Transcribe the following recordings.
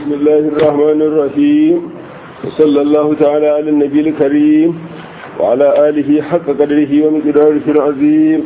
بسم الله الرحمن الرحيم وصلى الله تعالى على النبي الكريم وعلى آله حق قدره ومقداره العظيم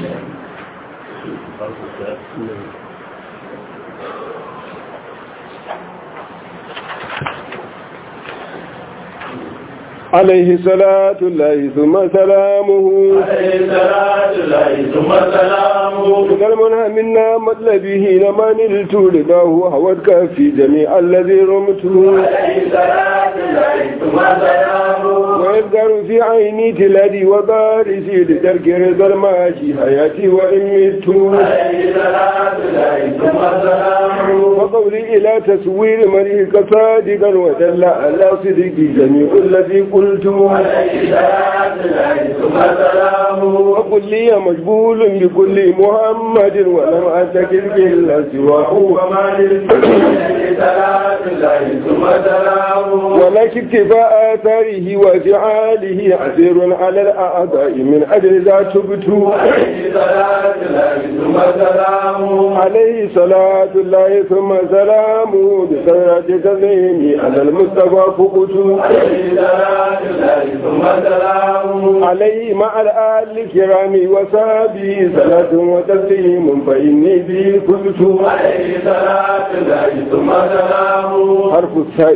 عليه صلاة الله ثم سلامه عليه صلاة الله ثم سلامه من المنهى منا مطلبه لما نلت رضاه هوتك في جميع الذي رمته عليه صلاة الله ثم سلامه ويذكر في عيني تلادي وبارسي لترك رضا الماشي حياتي وإن مت عليه صلاة الله ثم سلامه وقولي إلى تسوير مريك صادقا ودل على صدق جميع الذي قلت عليه صلاة الله ثم سلامه وقل لي مجبول بكل محمد ولم أتكل إلا سواه وما للمسلمين صلاة الله ثم سلامه ولكن اكتفاء آثاره وفعاله عسير على الأعضاء من أجل ذا تبت عليه صلاة الله ثم سلامه عليه صلاة الله ثم سلامه بسرعة تسليمي على المصطفى فقت عليه صلاة الله ثم سلامه عليه مع الآل الكرام وصحبه صلاة وتسليم فإني به كنت عليه صلاة الله ثم سلامه حرف الثاء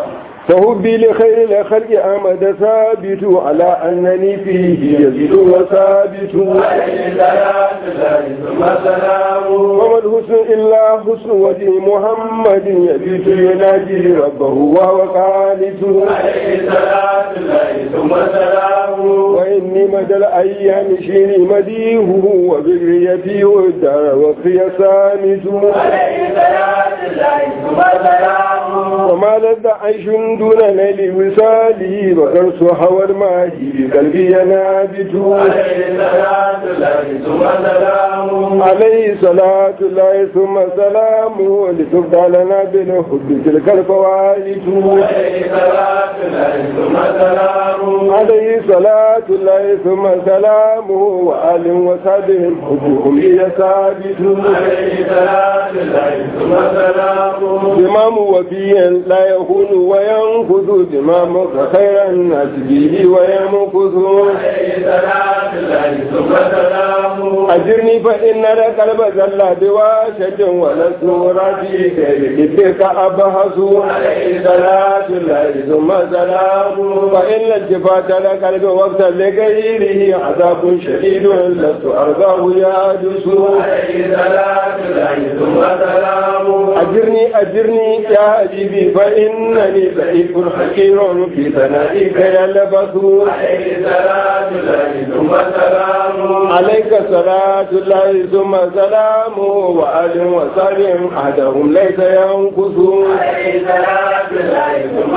فهبي لخير الخلق أمد ثابت على أنني فيه يزيد وثابت عليه صلاة الله ثم سلامه وما الحسن إلا حسن وجه محمد يبيت يناجي ربه وهو قانت عليه صلاة الله ثم سلامه وإني مدى الأيام شيني مديهه وبريتي والدار وفي سامت عليه صلاة الله ثم سلامه وما لذ عيش دون نيل وصاله وغرس حوى الماهي بقلبي ينابت عليه صلاة الله ثم سلامه عليه صلاة الله ثم سلامه لتبدى لنا بالحب تلك الفوائد عليه صلاة الله ثم سلامه عليه صلاة الله ثم سلامه وآل وصحبه حبهم لي ثابت عليه صلاة الله ثم سلامه إمام وفيا لا يخون وينفذ إمام خير الناس به ويمكث عليه صلاة الله ثم سلامه أجرني فإن القلب زل بواشة ولست راسي كيف أبهس عليه صلاة الله ثم سلام فإن التفات القلب وقت لغيره عذاب شديد لست أرضاه يادس عليه صلاة الله ثم سلامه أجرني أجرني يا حبيبي فإنني ضعيف حكير في ثنائك يلبث عليه صلاة الله ثم سلامه عليك صلاة الله ثم سلامه وآل وسلم أحدهم ليس ينقص عليه صلاة الله ثم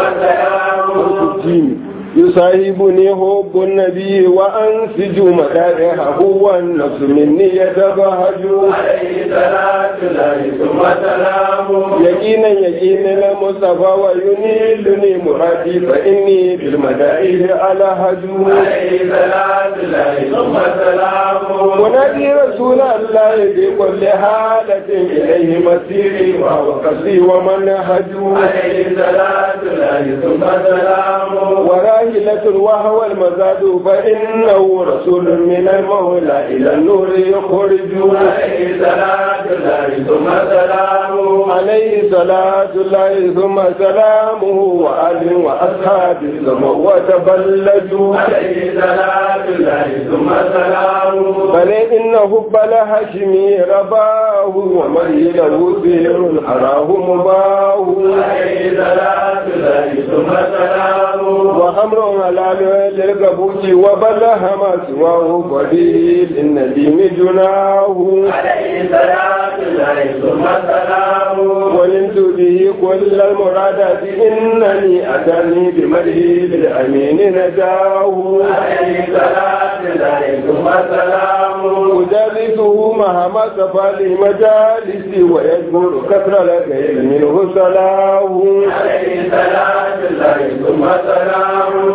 سلامه يصاحبني حب النبي وأنسج مدارحه والنفس مني يتبهج عليه صلاة الله ثم سلامه يقينا يقين المصطفى وينيلني مرادي فإني بالمدائح على هجو عليه صلاة الله ثم سلامه ونادي رسول الله في كل حالة إليه مسيري وهو قصدي ومنهج عليه صلاة الله ثم سلامه وراهلة وهو المزاد فإنه رسول من المولى إلى النور يخرج عليه صلاة الله ثم سلامه عليه صلاة الله ثم سلامه وآل وأصحاب سموا وتبلجوا عليه صلاة الله ثم سلامه بل إن حب الهاشمي رباه ومن له سير أراه مباه عليه صلاة الله ثم سلامه وأمر حلال للقبوس وبلغ ما سواه قليل النديم جناه عليه صلاة الله ثم سلامه ولنت به كل المرادات إنني أتاني بمده بالأمين نجاه عليه صلاة الله ثم سلامه أجالسه مهما سفى لي مجالسي ويجبر كثر الخير منه صلاه عليه صلاة الله ثم سلامه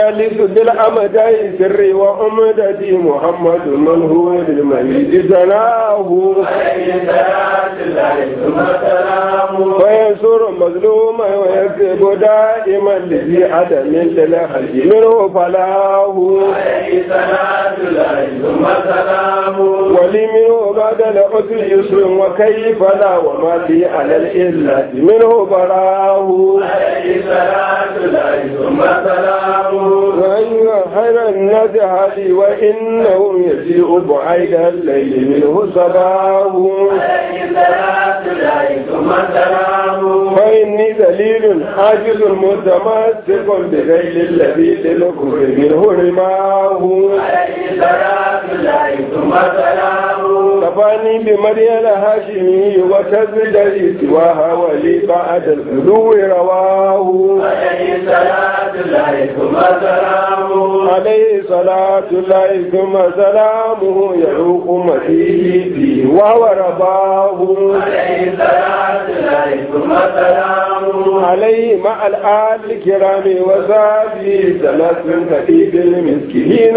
الثالث بالأمدين سري وأمدتي محمد من هو للميت زناه عليه صلاة الله ثم سلامه وينصر مظلوما ويكذب دائما لذي عدم للخلق منه فلاه عليه صلاة الله ثم سلامه ولي منه بعد العسر يسر وكيف لا وما لي على الإله منه براه عليه صلاة الله ثم سلامه وأيها خير الناس هدي وإنه يسيء بعيد الليل منه صباه عليه صلاة الله ثم سلامه فإني ذليل عاجز متمسك بغير الذي للكفر منه رماه عليه صلاة الله ثم سلامه كفاني بمريم الهاشمي وتزدري سواها ولي بعد الغلو رواه عليه صلاة الله ثم سلامه عليه صلاة الله ثم سلامه يعوق مسيحي فيه وهو رباه عليه صلاة الله ثم سلامه عليه مع الآل الكرام وصحبه ثلاث كتيب المسكين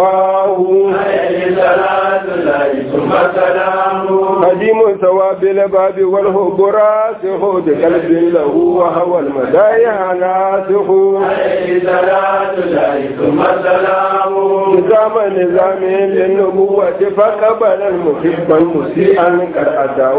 يفاه عليه صلاة الله ثم سلامه قديم ثواب الباب والهب راسخ بقلب له وهو المدايا ناسخ عليه صلاة الله ثم سلامه نظام نظام للنبوة فقبل المحب مسيئا قد أتى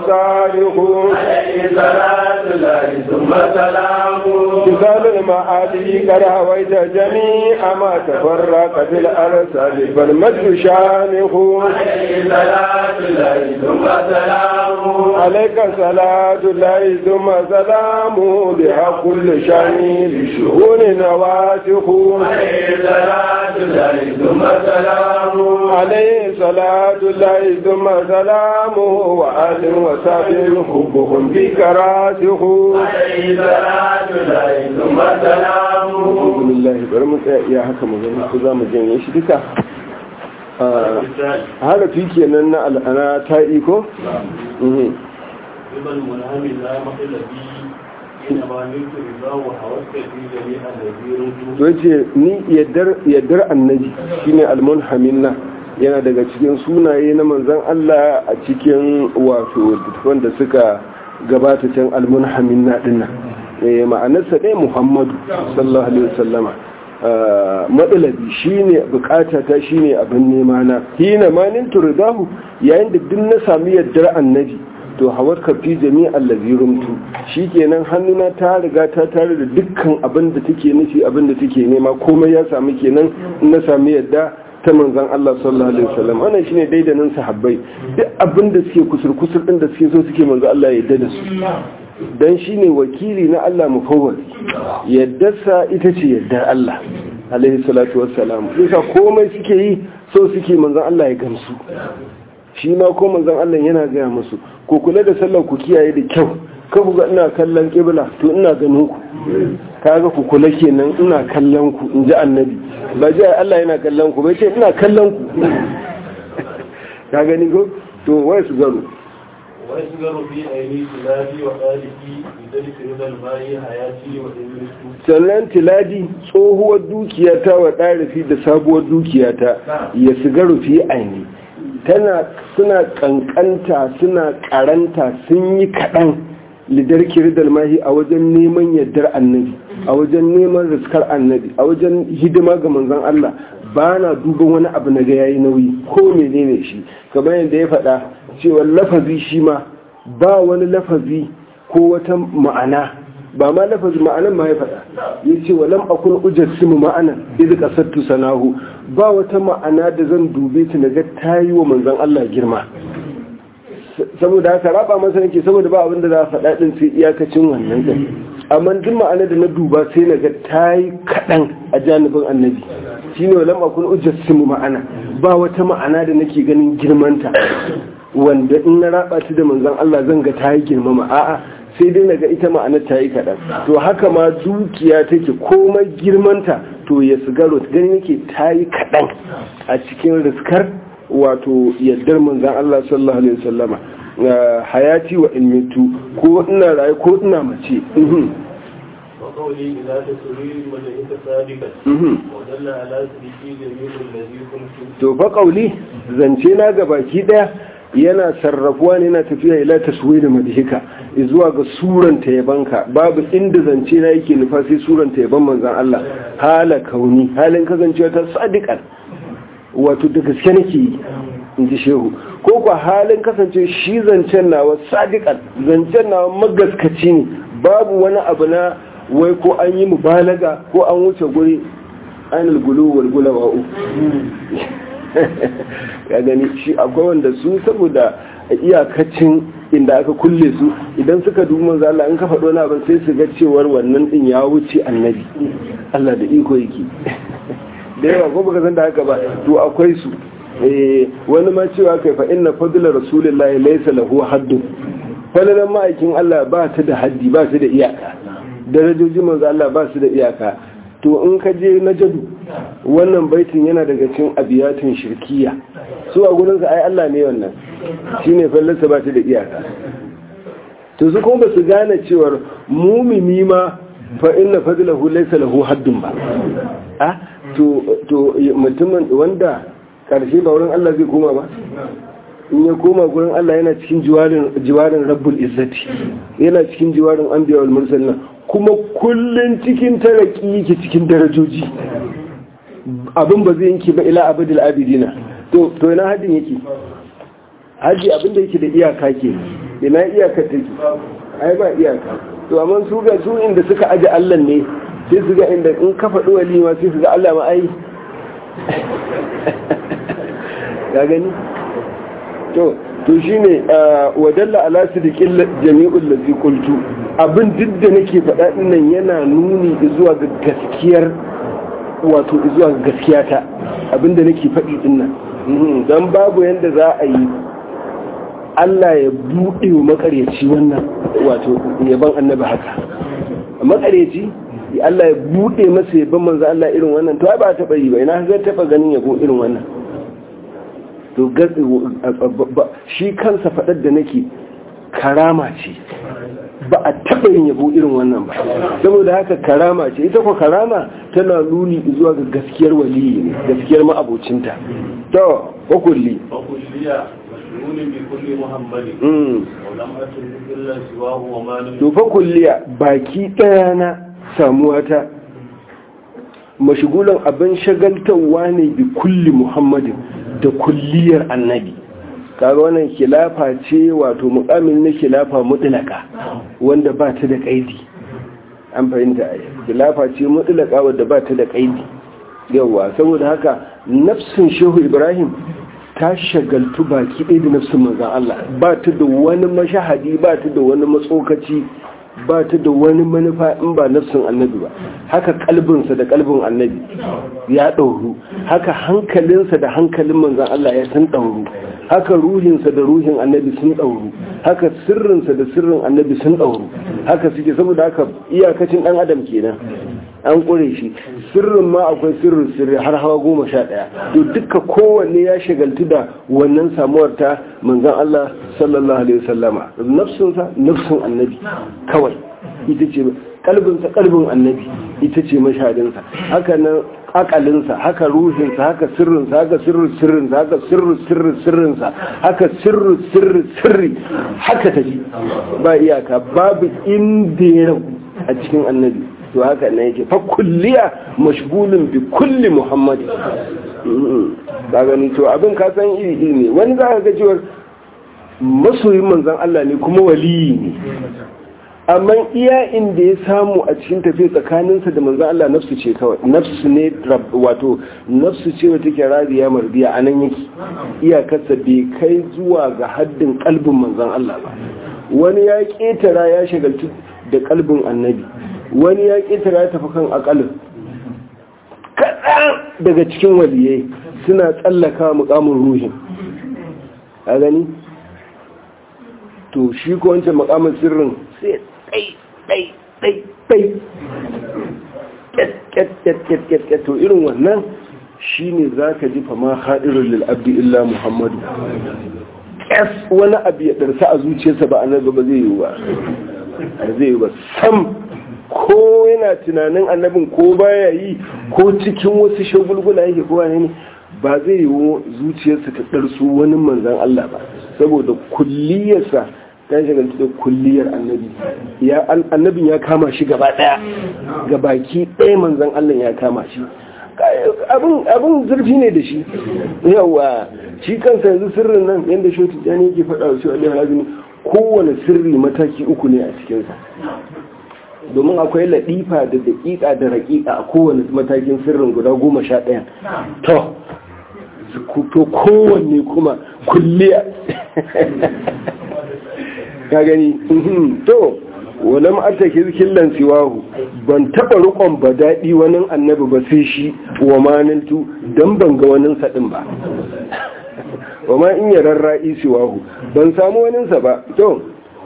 وصالح عليه صلاة الله ثم سلامه مثال المعادي قد هويت جميع ما تفرق في الأرسال فالمجد شانه عليه صلاة الله ثم سلامه عليك صلاة الله ثم سلامه بها كل شان لشؤون نواسخ عليه صلاة الله ثم سلامه عليه صلاة الله ثم سلامه وآل وسابه حبهم بك راسخ عليه صلاة الله ثم سلامه alhamdulillah bari mu tsaya iya haka mu gani ko za mu janye shi duka harafi kenan na al'ana ta iko ربا المنهم لا مقل به إنما نلت رضاه وحوزت في جميع الذي to yace ni yaddar yaddar annabi shine almunhaminna yana daga cikin sunaye na manzon Allah a cikin wato wanda suka gabata can almunhaminna dinnan eh ma'anarsa dai Muhammadu sallallahu alaihi wasallama matsalabi shine bukata ta shine abin nema na hina manin turdahu yayin da duk na sami yaddar annabi to hawar ka fi jami'an lazirumtu shikenan hannuna ta riga ta tare da dukkan abin da take nufi abin da take nema komai ya sami kenan in na sami yadda ta manzon Allah sallallahu alaihi wasallam wannan shine daidanin sahabbai duk abin da suke kusur kusur din da suke so suke manzo Allah ya yarda da su dan shine wakili na Allah mufawwal yaddarsa ita ce yaddar Allah alaihi salatu wassalam yasa komai suke yi so suke manzon Allah ya gamsu shi ma ko manzon Allah yana gaya musu ku kula da sallar ku kiyaye da kyau ka ku ga ina kallon kibla to ina ganin ku kaga ku kula kenan ina kallon ku in ji annabi ba ji Allah yana kallon ku bai ce ina kallon ku ka gani ko to wai su garo ويسجر في عيني كلابي وقالبي بذلك رضا الماء حياتي وإنسو sannan tiladi tsohuwar dukiyata wa ɗarifi da sabuwar dukiyata ya siga rufi aini tana suna kankanta suna karanta sun yi kaɗan lidar kiridar mahi a wajen neman yardar annabi a wajen neman riskar annabi a wajen hidima ga manzon Allah ba na duban wani abu na ga yayi nauyi ko menene shi kamar yadda ya faɗa cewa lafazi shi ma ba wani lafazi ko wata ma'ana ba ma lafazi ma'anan ma ya faɗa ya ce wa lam akun ujassimu ma'anan idh qasattu sanahu ba wata ma'ana da zan dube ta naga tayi wa manzon Allah girma saboda haka raba masa nake saboda ba abin da za a faɗa din sai iyakacin wannan din amma duk ma'ana da na duba sai naga tayi kaɗan a janibin annabi shine wa lam akun ujassimu ma'ana ba wata ma'ana da nake ganin girmanta wanda in na raba ta da manzon Allah zan ga tayi girmama a'a sai dai naga ita ma'anar ta yi kaɗan to haka ma dukiya take komai girmanta to ya sigaro gani yake ta yi kaɗan a cikin riskar wato yaddar manzan Allah sallallahu alaihi wasallama hayati wa ilmitu ko ina raye ko ina mace وقولي إذا تسري وجهك صادقا ودل على صدقي جميل الذي كنت to fa kauli zance na ga baki daya yana sarrafuwa ne yana tafiya ila taswiri madhika zuwa ga suranta yabanka babu inda zance na yake nufa sai suranta yaban manzon Allah hala kauni halin kasancewa ta sadiqan wato da gaske nake yi in ji shehu ko kwa halin kasance shi zancen nawa sadiqan zancen nawa magaskaci ne babu wani abu na wai ko an yi mubalaga ko an wuce guri anil gulu wal gulawa'u ya gani shi akwai wanda su saboda iyakacin inda aka kulle su idan suka dubi manzo Allah in ka faɗo na ban sai su ga cewar wannan din ya wuce annabi Allah da iko yake da yawa ko baka san da haka ba to akwai su eh wani ma cewa kai fa inna fadla rasulillahi laysa lahu haddun falalan ma'aikin Allah ba ta da haddi ba ta da iyaka darajojin manzo Allah ba su da iyaka to in ka je na jadu wannan baitin yana daga cikin abiyatin shirkiya su a gurinsa ai Allah ne wannan shine fallarsa ba ta da iyaka to su kuma ba su gane cewar mumini ma fa inna fadlahu laysa lahu haddun ba ah to to mutumin wanda karshe ba wurin Allah zai koma ba in ya koma gurin Allah yana cikin jiwarin jiwarin rabbul izzati yana cikin jiwarin anbiya wal mursalin kuma kullun cikin taraki yake cikin darajoji abin ba zai yanke ba ila abadul abidina to to ina hadin yake haji abin da yake da iyaka ke ina iyaka take ai ba iyaka to amma su ga su inda suka aje Allah ne sai su ga inda in ka faɗi walima sai su ga Allah ma ai ya gani to to shine wadalla ala sidiqil jami'ul ladzi qultu abin duk da nake faɗa dinnan yana nuni zuwa ga gaskiyar wato zuwa ga gaskiyata abin da nake faɗi dinnan dan babu yanda za a yi Allah ya buɗe wa makaryaci wannan wato yaban annabi haka makaryaci Allah ya buɗe masa yaban manzo Allah irin wannan to ai ba taɓa yi ba ina ga taɓa ganin yabo irin wannan to shi kansa faɗar da nake karama ce ba a taɓa yin yabo irin wannan ba saboda haka karama ce ita ko karama tana nuni zuwa ga gaskiyar waliyi ne gaskiyar ma'abocinta to wakulli to fa kulliya baki ɗaya na samuwa ta mashigulan abin shagaltarwa ne bi kulli muhammadin da kulliyar annabi kaga wannan khilafa ce wato mukamin na khilafa mutlaka wanda ba ta da kaidi an fahimta ai khilafa ce mutlaka wanda ba ta da kaidi yawa saboda haka nafsin shehu ibrahim ta shagaltu baki ɗaya da nafsin manzon Allah ba ta da wani mashahadi ba ta da wani matsokaci ba ta da wani manufa in ba nafsin annabi ba haka kalbinsa da kalbin annabi ya ɗauru haka hankalinsa da hankalin manzan Allah ya sun ɗauru haka ruhinsa da ruhin annabi sun ɗauru haka sirrinsa da sirrin annabi sun ɗauru haka suke saboda haka iyakacin ɗan adam kenan an ƙure shi sirrin ma akwai sirrin sirri har hawa goma sha ɗaya to duka kowanne ya shagaltu da wannan samuwar ta manzan Allah sallallahu alaihi wasallama nafsinsa nafsin annabi kawai ita ce kalbinsa kalbin annabi ita ce mashadinsa haka nan akalinsa haka ruhinsa haka sirrinsa haka sirrin sirrinsa haka sirrin sirrin sirrinsa haka sirrin sirrin sirri haka tafi ba iyaka babu inda ya ragu a cikin annabi to haka ne yake fa kulliya mashgulun bi kulli muhammadi ka gani to abin ka san iri iri ne wani za ka ga cewa masoyin manzon Allah ne kuma waliyi ne amma iya inda ya samu a cikin tafiya tsakaninsa da manzan Allah nafsu ce kawai nafsu ne wato nafsu ce wata ke radiya mardiya a nan yake iyakarsa bai kai zuwa ga haddin kalbin manzan Allah ba wani ya ƙetara ya shagaltu da kalbin annabi wani ya ƙetara ya tafi kan akalin kaɗan daga cikin waliyai suna tsallaka mukamin ruhin a gani to shi ko wancan mukamin sirrin sai ɗai ɗai ɗai ɗai to irin wannan shi ne za ka ji fama haɗirin lil'abdi illa muhammadu ƙas wani abu ya ɗarsa a zuciyarsa ba annabi ba zai yi ba zai yi ba sam ko yana tunanin annabin ko baya yi ko cikin wasu shagulgula yake ko ne ba zai yi zuciyarsa ta ɗarsu wani manzan Allah ba saboda kulliyarsa ta shagalci da kulliyar annabi ya annabin ya kama shi gaba ɗaya ga baki ɗaya manzan Allah ya kama shi abin zurfi ne da shi yawa shi kansa yanzu sirrin nan yadda shoti jani yake faɗa wa shi alaihi razini kowane sirri mataki uku ne a cikinsa domin akwai laɗifa da daƙiƙa da raƙiƙa a kowane matakin sirrin guda goma sha ɗaya to to kowanne kuma kulliya ka gani to walam ata killan siwahu ban taba rukon ba daɗi wani annabi ba sai shi wa maniltu dan ban ga wani sadin ba wa ma in yaran ra'i siwahu ban samu wani sa ba to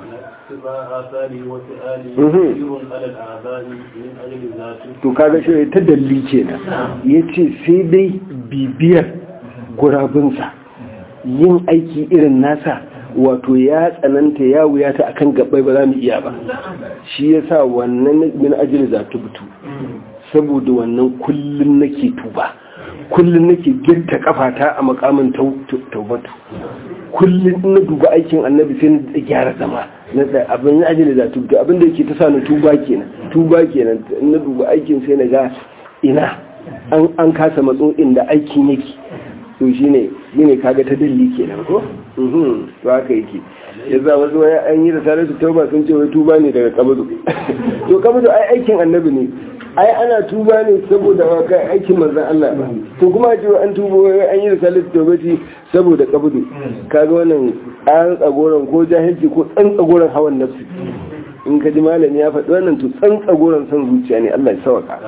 to kaga shi ta dalli kenan yace sai dai bibiyar gurabinsa yin aiki irin nasa wato ya tsananta ya wuya ta akan gabbai ba za mu iya ba shi ya sa wannan min ajiyar za ta butu saboda wannan kullum nake tuba kullum nake girta kafata a makamin taubatu kullum na duba aikin annabi sai na gyara zama na abin ajiyar za ta butu abin da yake ta sa na tuba kenan tuba kenan na duba aikin sai na ga ina an kasa matso inda aikin yake to shi ne ne kaga ta dalli kenan ko to haka yake ya za wasu waya an yi da tare da tauba sun ce wai tuba ne daga kabudu to kabudu ai aikin annabi ne ai ana tuba ne saboda kai aikin manzon Allah to kuma ce an tuba wai an yi da tare da tauba saboda kabudu kaga wannan an tsagoran ko jahilci ko tsan tsagoran hawan nafsi in ka ji malami ya faɗi wannan to tsan tsagoran son zuciya ne Allah ya sawaka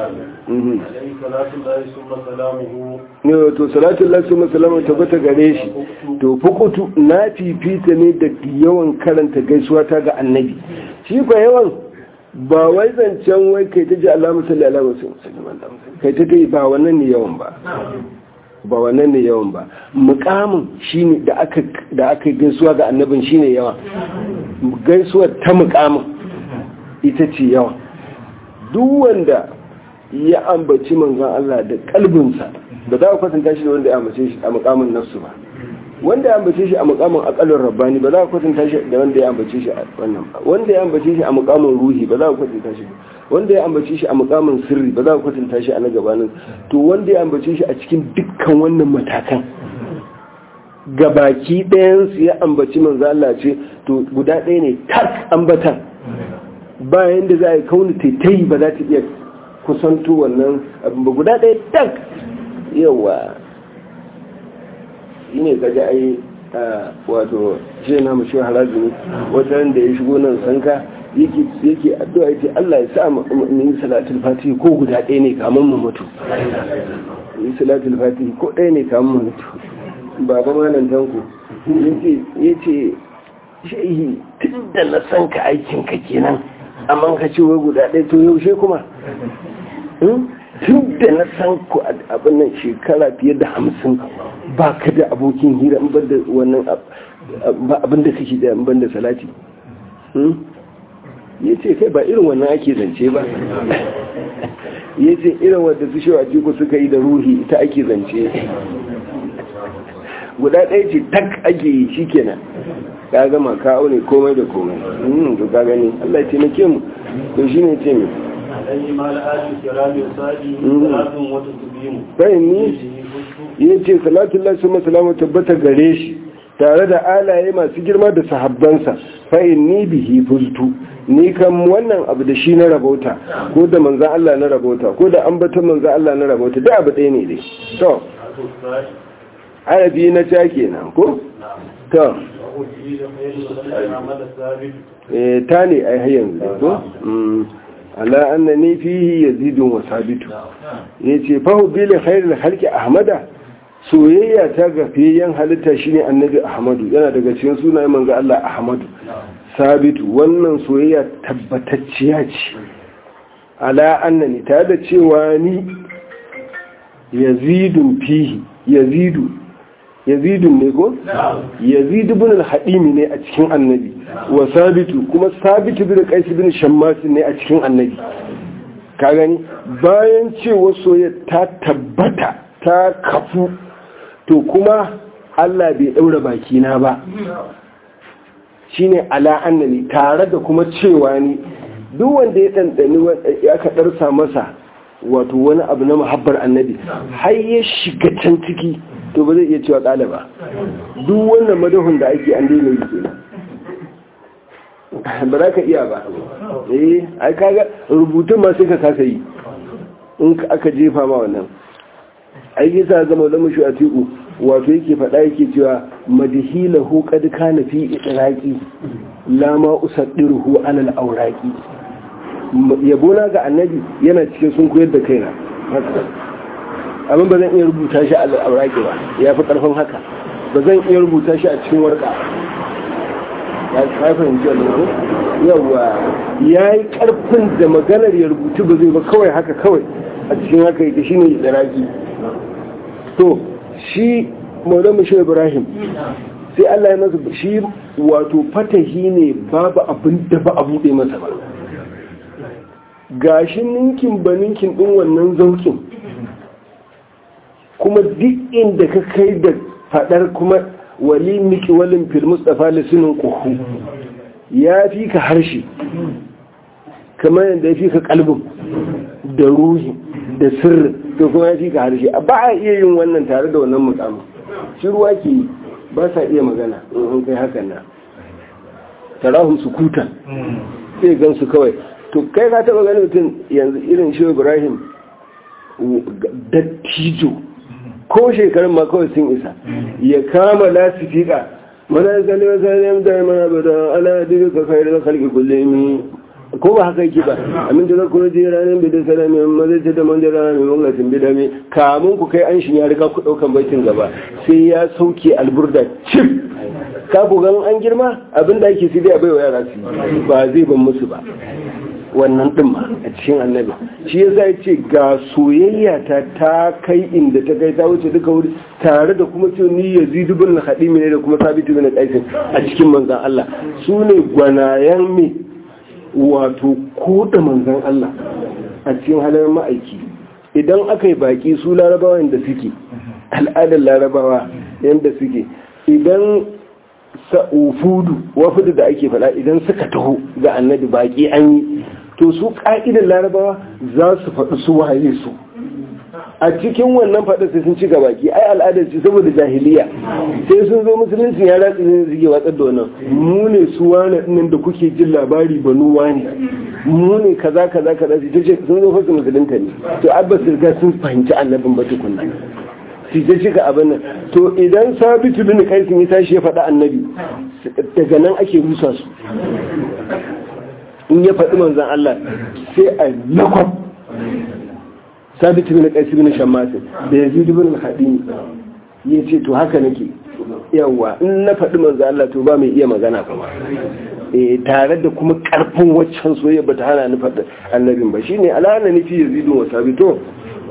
ne to salatu Allah su masalama tabbata gare shi to fukutu na fifita ne da yawan karanta gaisuwa ta ga annabi shi fa yawan ba wai zancen wai kai ta ji alamu salli alamu kai ta kai ba wannan ne yawan ba ba wannan ne yawan ba mukamin shine da aka da aka gaisuwa ga annabin shine yawa gaisuwar ta mukamin ita ce yawa duk wanda ya ambaci manzon Allah da kalbinsa ba za ku kwatanta shi da wanda ya ambace shi a mukamin nafsu ba wanda ya ambace shi a mukamin akalin rabbani ba za ku kwatanta shi da wanda ya ambace shi a wannan ba wanda ya ambace shi a mukamin ruhi ba za ku kwatanta shi wanda ya ambace shi a mukamin sirri ba za ku kwatanta shi a na gabanin to wanda ya ambace shi a cikin dukkan wannan matakan gabaki ɗayan su ya ambaci manzo Allah ce to guda ɗaya ne tak ambatan bayan da za a yi kauni taitayi ba za ta iya kusanto wannan abin ba guda ɗaya tak yawa shi ne gaji a yi wato ce na mashi halazini wata da ya shigo nan sanka yake addu'a yake Allah ya sa mu yi salatul fatihi ko guda ɗaya ne kamar mu mutu yi salatul fatihi ko ɗaya ne kamar mu mutu baba malam tanku yace shehi tun da na san ka aikin ka kenan amma ka ce wai guda ɗaya to yaushe kuma tun da na san ku abin nan shekara fiye da hamsin ba ka da abokin hira in da wannan abin da kake da in da salati ya ce kai ba irin wannan ake zance ba ya ce irin wadda su shi wace suka yi da ruhi ita ake zance guda ɗaya ce tak ake yi shi kenan ka gama ka aune komai da komai to ka gani Allah ya taimake mu to shine ce mu sai ni ya ce salatu Allah su masalamu tabbata gare shi tare da alaye masu girma da sahabbansa fa'in ni bihi fultu ni kan wannan abu da shi na rabauta ko da manzan Allah na rabauta ko da ambatan manzan Allah na rabauta da abu ɗaya ne dai to arabi na ca kenan ko to ta ne ai har yanzu ko ala annani fihi yazidun wa sabitu yace fa hubbil khairul khalqi ahmada soyayya ta ga fiyen halitta shine annabi ahmadu yana daga cikin sunayen manzo Allah ahmadu sabitu wannan soyayya tabbatacciya ce ala annani ta da cewa ni yazidun fihi yazidu yazidun ne ko yazidu bin al-hadimi ne a cikin annabi wa sabitu kuma sabitu bin qais bin shammas ne a cikin annabi ka gani bayan cewa soyayya ta tabbata ta kafu to kuma Allah bai daura bakina ba shine ala annani tare da kuma cewa ni duk wanda ya dandani ya ka darsa masa wato wani abu na muhabbar annabi har ya shiga can ciki to ba zai iya cewa kala ba duk wannan madahun da ake an daina yi kenan ba za ka iya ba eh ai kaga rubutun ma sai ka kasa yi in aka jefa ma wannan ai yasa zama da mushi a tiku wato yake faɗa yake cewa madhilahu qad kana fi idraqi la ma usaddiruhu ala al-awraqi yabona ga annabi yana cikin sun koyar da kaina amma ba zan iya rubuta shi a al-awraqi ba ya fi karfin haka ba zan iya rubuta shi a cikin warka ya fahimci wannan yawa ya yi karfin da maganar ya rubutu ba zai ba kawai haka kawai a cikin haka yake shi ne da raki to shi maulamu shi ibrahim sai allah ya masa shi wato fatahi ne babu abin da ba a buɗe masa ba gashi ninkin ba ninkin ɗin wannan zaukin kuma duk inda ka kai da faɗar kuma wali miki walin fil mustafa lisinin kuhu ya fi ka harshe kamar yadda ya fi ka kalbin da ruhi da sirri to kuma ya fi ka harshe ba a iya yin wannan tare da wannan mukamin shi ruwa ke yi ba sa iya magana in an kai hakan na tarahun su kutan sai gan su kawai to kai ka taba ganin mutum yanzu irin shi ibrahim dattijo ko shekarun ma kawai sun isa ya kama lasifika mana zane wasanem da mana bada ala duka ka kai da kalki kullum ko ba haka yake ba amin da kuma je ranar bidan salami amma zai ce da man da ranar mai mangatin bidame kamun ku kai an shi ya riga ku daukan baitin gaba sai ya sauke alburda cif ka ku gan an girma abinda ake sai dai a baiwa yara su ba zai ban musu ba wannan ɗin ma a cikin annabi shi yasa ya ce ga soyayya ta ta kai inda ta kai ta wuce duka wuri tare da kuma ce ni ya zidu bin hadimi ne da kuma sabitu bin qaisin a cikin manzan Allah su ne gwanayen me wato koda manzan Allah a cikin halar ma'aiki idan aka yi baki su larabawa yadda suke al'adar larabawa yadda suke idan sa'ufudu wafudu da ake faɗa idan suka taho ga annabi baki an yi to su ƙa'idar larabawa za su faɗi su waye su a cikin wannan faɗa sai sun ci ga baki ai al'adar ce saboda jahiliya sai sun zo musulunci ya ratsi ne suke watsar da wannan mu ne su wani ɗin da kuke jin labari banu wani mu ne kaza kaza kaza su ce sun zo fasa musulunta ne to abba su riga sun fahimci annabin ba tukunna su ta cika abin nan to idan sabitu bin kaisin ya tashi ya faɗa annabi daga nan ake rusa su in ya faɗi manzan Allah sai a lakwam sabitu bin kaisin bin shammasin da ya zidu bin haɗini ya ce to haka nake yawa in na faɗi manzan Allah to ba mai iya magana ba tare da kuma ƙarfin waccan soyayya ba ta hana ni faɗi annabin ba shine alhana ni fi yazidu wa sabito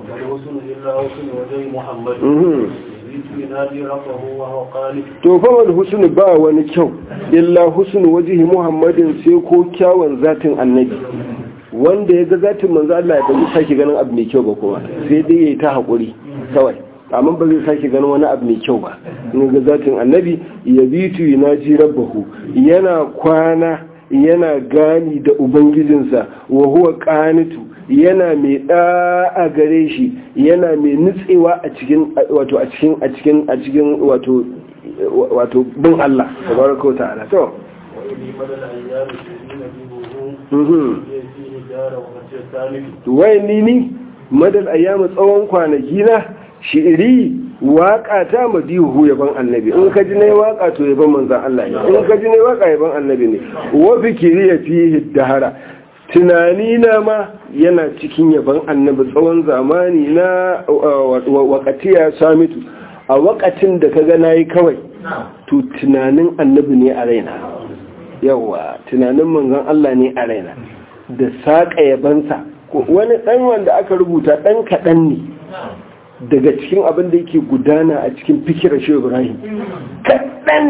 to fa wal husn ba wani kyau illa husn wajhi muhammadin sai ko kyawun zatin annabi wanda ya ga zatin manzo Allah ya ba sake ganin abu mai kyau ba kuma sai dai yayi ta hakuri kawai amma ba zai sake ganin wani abu mai kyau ba in ga zatin annabi ya bitu yunaji rabbahu yana kwana yana gani da ubangijinsa wa huwa qanitu yana mai a gare shi yana mai nutsewa a cikin wato a cikin a cikin a cikin wato wato bin Allah tabaraka ta'ala to wai ni ni madal ayyama tsawon kwanaki na shi'iri waka ta madihu yaban annabi in ka ji ne waka to yaban manzon Allah ne in ka ji ne waka yaban annabi ne wa fikiri ya fihi dahara tunani na ma yana cikin yaban annabi tsawon zamani na wakati ya samitu a wakatin da ka gana yi kawai to tunanin annabi ne a raina yawa tunanin manzon Allah ne a raina da saƙa yabansa wani ɗan wanda aka rubuta ɗan kaɗan ne daga cikin abin da yake gudana a cikin fikirar shi ibrahim kaɗan ne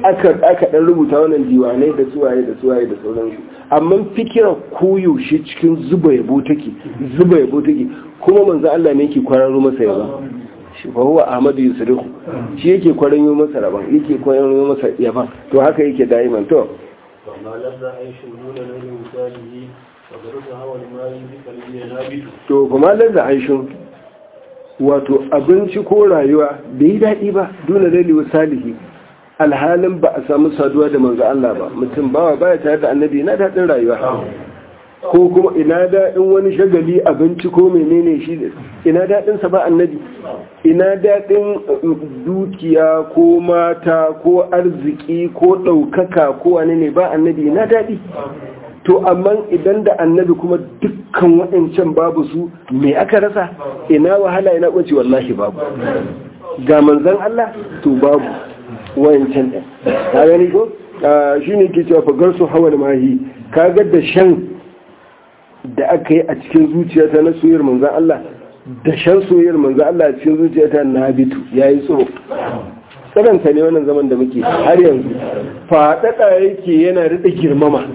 aka aka dan rubuta wannan diwanai da suwaye da suwaye da sauransu amma fikira koyo shi cikin zuba yabo take zuba yabo take kuma manzo Allah ne yake kwararo masa yaba shi fa huwa Ahmadu Yusrihu shi yake kwaranyo masa raban yake kwaranyo masa yaban to haka yake daiman to فما لذ عيش دون نيل وساله وضرب هوى الماء بقلبي نابت to kuma da aishin wato abinci ko rayuwa bai yi daɗi ba dole laili salihi alhalin ba a samu saduwa da manzo Allah ba mutum bawa baya tare da annabi na daɗin rayuwa ko kuma ina daɗin wani shagali abinci ko menene shi ina daɗin sa ba annabi ina daɗin dukiya ko mata ko arziki ko ɗaukaka ko wani ne ba annabi ina daɗi to amma idan da annabi kuma dukkan waɗancan babu su me aka rasa ina wahala ina kunci wallahi babu ga manzan Allah to babu wayancan ɗin ka gani ko shi ne ke cewa fagar su hawa da mahi ka ga da shan da aka yi a cikin zuciyata na soyayyar manzan Allah da shan soyayyar manzan Allah a cikin zuciyata na bitu ya yi tsoro tsananta ne wannan zaman da muke har yanzu faɗaɗa yake yana rida girmama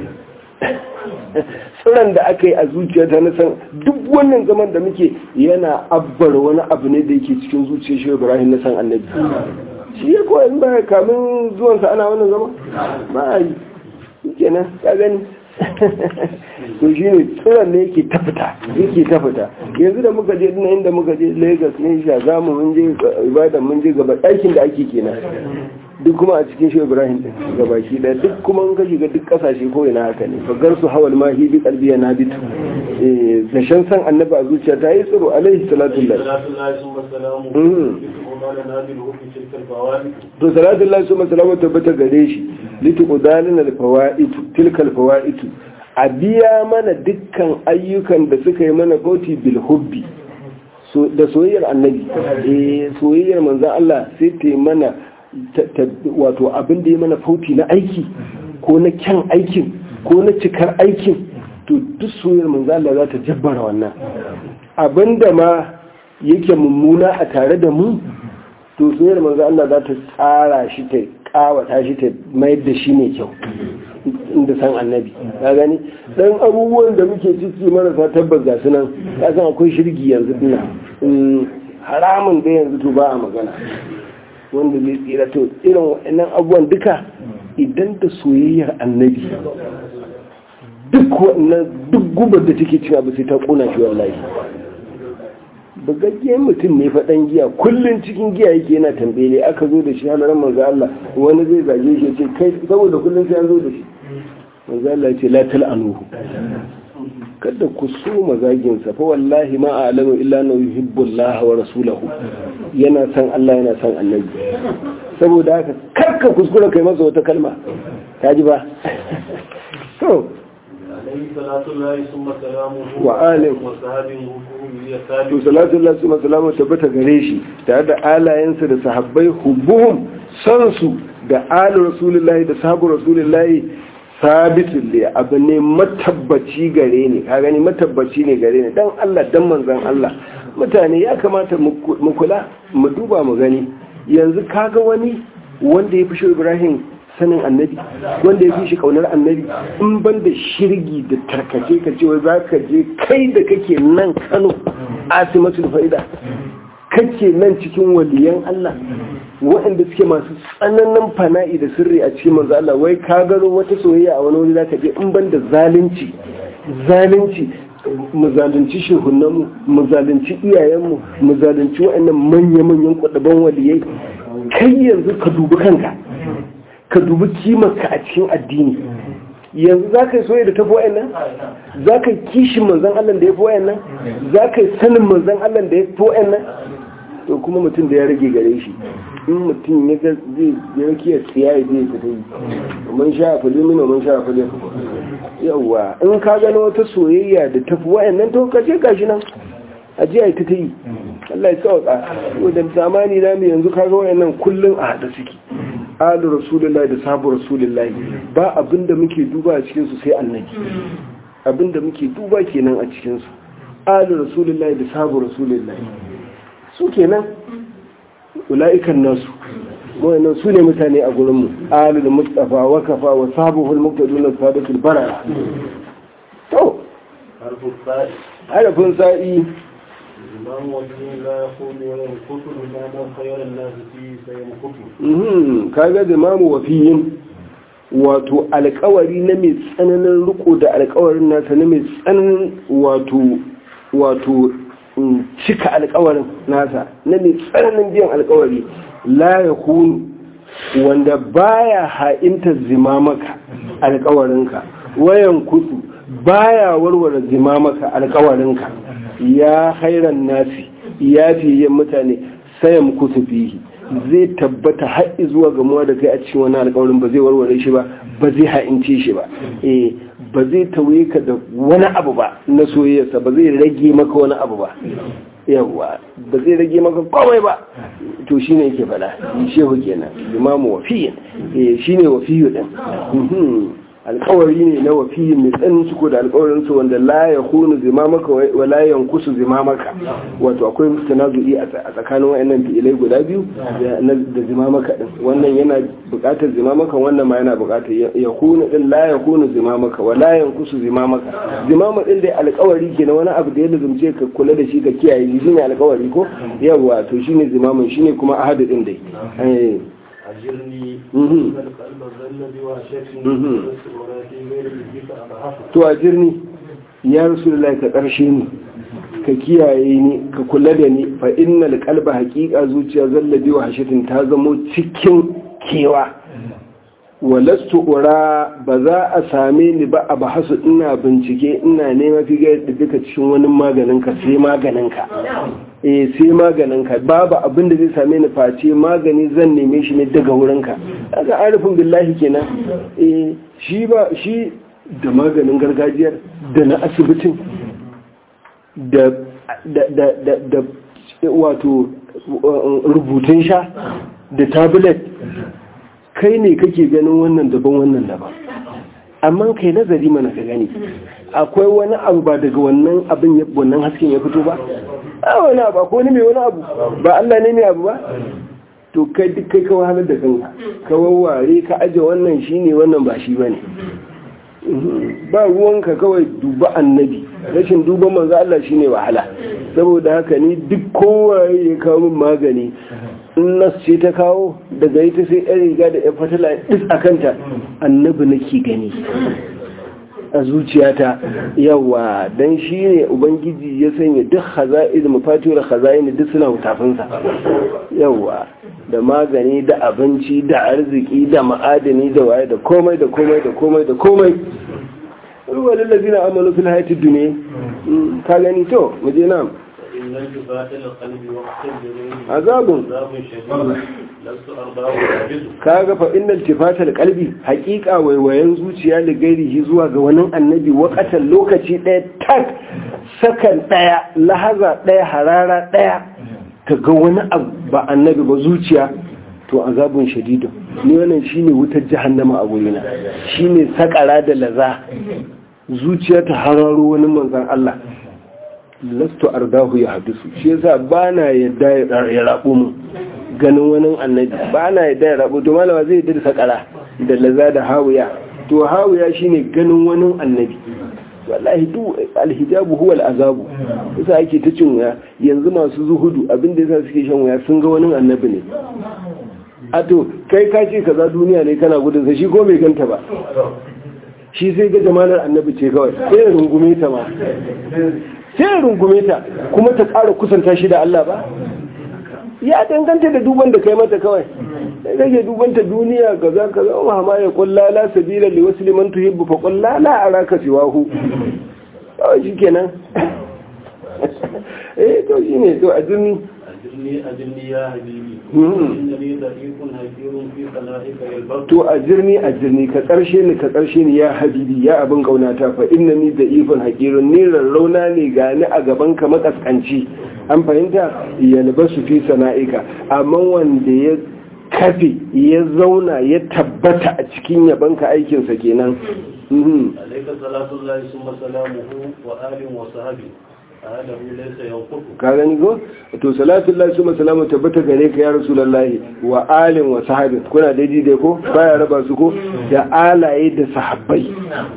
tsiran da aka yi a zuciyata na san duk wannan zaman da muke yana abbar wani abu ne da yake cikin zuciyar shi ibrahim na san annabi shi ya koya ba kamin zuwansa ana wannan zama ba a yi kenan ka gani to shi ne tsiran ne yake tafita yake tafita yanzu da muka je dina inda muka je lagos ne sha zamu mun je ibadan mun je gaba ɗakin da ake kenan duk kuma a cikin shi ibrahim din gabaki daya duk kuma in ka shiga duk kasashe ko ina haka ne fagar su hawal mahi bi qalbi ya nabitu eh da shan san annabi a zuciya ta yi tsiro alaihi salatu lillahi to salatu lillahi summa salamu tabbata gare shi lituqdalina alfawaid tilka alfawaid a biya mana dukkan ayyukan da suka yi mana bauti bil hubbi da soyayyar annabi eh soyayyar manzon Allah sai ta yi mana wato abin da ya mana fauti na aiki ko na kyan aikin ko na cikar aikin to duk soyayyar manzo Allah za ta jabbara wannan abin da ma yake mummuna a tare da mu to soyayyar manzo Allah za ta tsara shi ta kawata shi ta mayar da shi ne kyau inda san annabi ka gani dan abubuwan da muke ciki marasa tabbas ga su nan ka san akwai shirgi yanzu dina haramun da yanzu to ba a magana wanda zai tsira to irin waɗannan abubuwan duka idan da soyayyar annabi duk waɗannan duk gubar da take cin abu sai ta kuna shi wallahi bugaggen mutum ne faɗan giya kullum cikin giya yake yana tambele aka zo da shi halarar manzo Allah wani zai zage shi ce kai saboda kullum sai an zo da shi manzo Allah ya ce la tal'anuhu kada ku so mazaginsa fa wallahi ma a'lamu illa na yuhibbu Allah wa rasulahu yana san Allah yana san annabi saboda haka karka kuskura kai masa wata kalma ta ji ba to wa alim to salatu Allah summa salamu tabbata gare shi tare da alayensa da sahabbai hubbuhum san su da alu rasulullahi da sahabu rasulullahi sabitin da abu ne matabbaci gare ne ka gani matabbaci ne gare ne dan Allah dan manzon Allah mutane ya kamata mu kula mu duba mu gani yanzu kaga wani wanda ya fi shi Ibrahim sanin annabi wanda ya fi shi kaunar annabi in ban da shirgi da tarkace ka ce za ka je kai da kake nan Kano asimatul fa'ida kake nan cikin waliyan Allah waɗanda suke masu tsananin fana'i da sirri a cikin manzo Allah wai ka gano wata soyayya a wani wuri zaka je in ban da zalunci zalunci mu zalunci shehunanmu mu zalunci iyayenmu mu zalunci waɗannan manya-manyan kudaban waliyai kai yanzu ka dubi kanka ka dubi kimarka a cikin addini yanzu za ka yi soyayya da tafi waɗannan za ka yi kishin manzan Allah da ya fi waɗannan za ka yi sanin manzan Allah da ya fi waɗannan to kuma mutum da ya rage gare shi in mutum ya ga zai ya rake ya tsiya ya zai fita yi mun sha fili mina mun sha fili yawa in ka gano wata soyayya da tafi wayannan to ka je gashi nan a je a ta ta yi Allah ya sauka da zamani na mu yanzu kaga wayannan kullun a hada suke alu rasulullahi da sabu rasulullahi ba abinda muke duba a cikin su sai annabi abinda muke duba kenan a cikin su alu rasulullahi da sabu rasulullahi su kenan ula'ikan nasu wannan su ne mutane a gurinmu alul mustafa wa kafa wa sabuhul muqtaduna sadatul bara to حرف الثاء harafin sa'i إمام وجه لا يقول وينقص إماما خير الناس فيه فينقص mhm kaga zimamu wafiyin wato alkawari na mai tsananin riko da alkawarin nasa na mai tsananin wato wato mm, cika alkawarin nasa na mai tsananin biyan alkawari la ya wanda baya ha'inta zimamaka alkawarinka wayan kusu baya warware zimamaka alkawarinka ya hairan nasi ya fiye mutane sayan kusu fihi zai tabbata haɗi zuwa gamuwa da kai a cikin wani alkawarin ba zai warware shi ba ba zai ha'ince shi ba eh ba zai tauye ka da wani abu ba na soyayyarsa ba zai rage maka wani abu ba yawwa ba zai rage maka komai ba to shine yake faɗa shehu kenan imamu wafiyin eh shine wafiyu din Mhm. alkawari ne na wafiyin mai tsanin suko da alkawarin su wanda la ya hunu zimamaka wa la yankusu zimamaka wato akwai tanazu'i a tsakanin wayannan fi'ilai guda biyu da na- da zimamaka din wannan yana buƙatar zimamaka wannan ma yana buƙatar ya hunu din la ya hunu zimamaka wa la yankusu zimamaka zimama din dai alkawari ke na wani abu da ya lazumce ka kula da shi ka kiyaye shi shine alkawari ko yawa to shine zimamin shine kuma ahadu din dai eh أجرني Mhm. إن القلب ظل بوحشة Mhm. ولكن غير بك أضعف to a jirni ya rasulullahi ka ƙarshe ni ka kiyaye ni ka kula da ni fa innal qalba haqiqa zuciya zallabi wa hashatin ta zamo cikin kewa walastu ura ba za a same ni ba a bahasu ina bincike ina nema fi ga duka cikin wani maganin ka sai maganin ka eh sai maganin ka babu abin da zai same ni face magani zan neme shi ne daga wurin ka kaga arifin billahi kenan eh shi ba shi da maganin gargajiyar da na asibitin da da da da, da wato rubutun sha da tablet kai ne kake ganin wannan daban wannan daban amma kai nazari mana ka gani akwai wani abu ba daga wannan abin ya- wannan hasken ya fito ba a wani abu akwai wani mai wani abu ba Allah ne mai abu ba to kai duk kai ka wahalar da kanka ka wawware ka aje wannan shine wannan ba shi bane ba ruwanka kawai duba annabi rashin duban manzo Allah shine wahala saboda haka ni duk kowaye ya kawo min magani in nas ce ta kawo daga ita sai yan riga da yan fatala duk a kanta annabi nake gani a zuciyata yawa dan shi ne ubangiji ya sanya duk haza'il mafatihul haza'in duk suna tafinsa yawa da magani da abinci da arziki da ma'adani da waye da komai da komai da komai da komai ruwa lallazi na amalu fil hayatid dunya Mm, ka gani to mu je nan إن انتفاء القلب وقت الجنين azabun عذاب شديد لست أرضاه عجزه kaga fa innal tifatal qalbi haqiqa waiwayen zuciya da gairihi zuwa ga wani annabi wakatan lokaci daya tak sakan daya lahaza daya harara daya ka ga wani abu ba annabi ba zuciya to azabun shadidun ni wannan shine wutar jahannama a gurina shine sakara da laza zuciya ta hararo wani manzon Allah lastu ardahu ya hadisu shi yasa bana yadda ya rabu mu ganin wani annabi bana yadda ya rabu to malama zai yadda da sakara da laza da hawiya to hawiya shine ganin wani annabi wallahi duk alhijabu huwa al'azabu yasa ake ta cin wuya yanzu masu zuhudu abinda yasa suke shan wuya sun ga wani annabi ne a to kai ka ce kaza duniya ne kana gudun sa shi ko bai ganta ba shi sai ga jamalar annabi ce kawai sai ya rungume ta ma sai ya rungume ta kuma ta ƙara kusanta shi da Allah ba ya danganta da duban da kai mata kawai sai kake dubanta duniya kaza kaza wa ma ya kulla la sabila li wasli man tuhibbu fa qul la la araka siwahu kawai shikenan eh to shine to a duniya أجرني أجرني يا حبيبي مم. إنني ضعيف هجير في خلائك يلبط to a jirni a jirni ka karshe ni ka karshe ni ya habibi ya abin kaunata fa inna ni da ifin hakirun ni rarrauna ne gani a gaban ka makaskanci an fahimta yalbasu fi sana'ika amma wanda ya kafe ya zauna ya tabbata a cikin yabanka aikinsa kenan Mhm. عليك صلاة الله ثم سلامه وآل وصحبه أهله ليس ينقص ka gani ko to salatu lillahi summa salamu tabbata gare ka ya rasulullahi wa alin wa sahabin kuna daidai dai ko baya raba su ko da alaye da sahabbai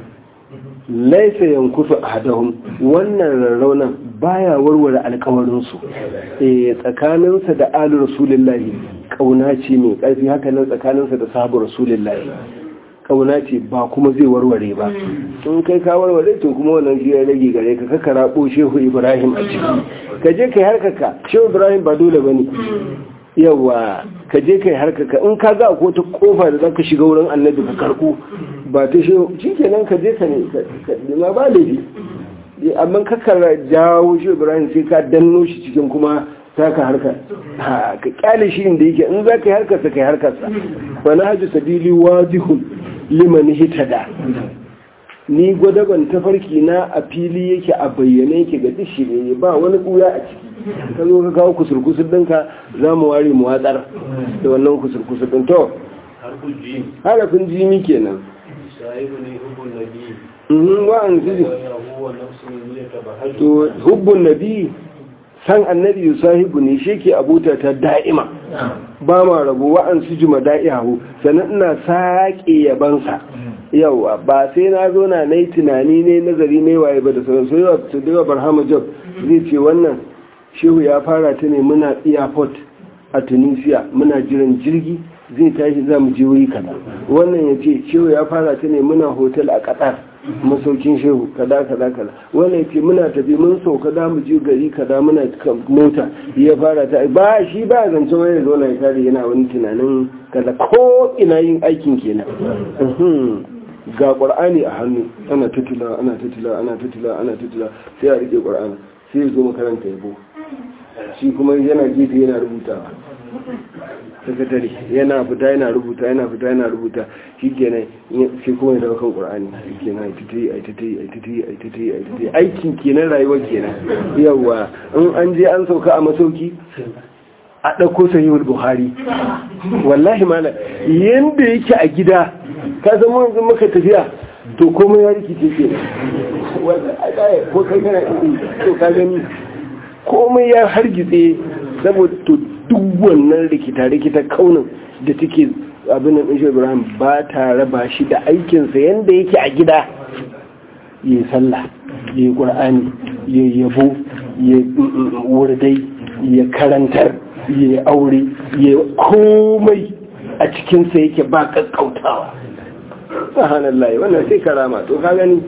laisa yankusu ahadahum wannan rarraunan baya warware alkawarin su eh tsakaninsa da alu rasulullahi kauna ce mai karfi haka nan tsakaninsa da sahabu rasulullahi kauna ce ba kuma zai warware ba in kai ka warware to kuma wannan shi ya rage gare ka ka karabo shehu ibrahim a ciki ka je kai harkaka shehu ibrahim ba dole bane yawa ka je kai harkaka in ka ga ko ta kofa da zaka shiga wurin annabi ka karbo ba ta shehu shikenan ka je ka ne ka nema ba laifi amma ka kara jawo shehu ibrahim sai ka danno shi cikin kuma taka harkar ka kyale shi inda yake in za ka yi harkarsa ka yi harkarsa wani hajji sabili wajihun liman hitada ni gwadaban tafarki na a fili yake a bayyane yake ga dishi ne ba wani kuya a ciki ka zo ka kawo kusurkusur ɗinka za mu ware mu watsar da wannan kusurkusur ɗin to حرف الجيم harafin jimi kenan صاحبني حب النبي Mhm, wa'an su وهو نفس يتبهج to hubbun nabi san annabi yusahibu ne shi ke abuta ta da'ima ba ma rabu wa'an su juma da'ihahu sannan ina saƙe yabansa yawa ba sai na zo na nai tunani ne nazari ne waye ba da sauran sai yawa su daga barhama job zai ce wannan shehu ya fara ta ne muna airport a tunisia muna jiran jirgi zai tashi za mu je wuri kaza wannan ya ce shehu ya fara ta ne muna hotel a qatar masaukin shehu kada kada kada wannan ya ce muna tafi mun sauka da mu je gari kada muna kan mota ya fara ta ba shi ba zance wani zo na ya kare yana wani tunanin kaza ko ina yin aikin kenan Mhm. ga qur'ani a hannu ana tutula ana tutula ana tutula ana tutula sai a rike qur'ani sai ya zo makaranta yabo shi kuma yana gefe yana rubutawa sakatare yana fita yana rubuta yana fita yana rubuta shi kenan sai kuma ya dawo kan qur'ani shi kenan ai titi ai titi ai titi ai titi ai titi aikin kenan rayuwar kenan yawa in an je an sauka a masauki a ɗauko sahihul buhari wallahi mana yanda yake a gida ka zama yanzu maka tafiya to komai ya rikice ke wanda a ɗaya ko kai kana to ka gani komai ya hargitse saboda to duk wannan rikita-rikita kaunin da take abin nan ɗin ibrahim ba ta raba shi da aikinsa yanda yake a gida ya yi sallah ya yi ƙur'ani ya yabo ya wurdai ya karantar ya yi aure ya komai a cikinsa yake ba kakkautawa sahanallah wannan sai karama to ka gani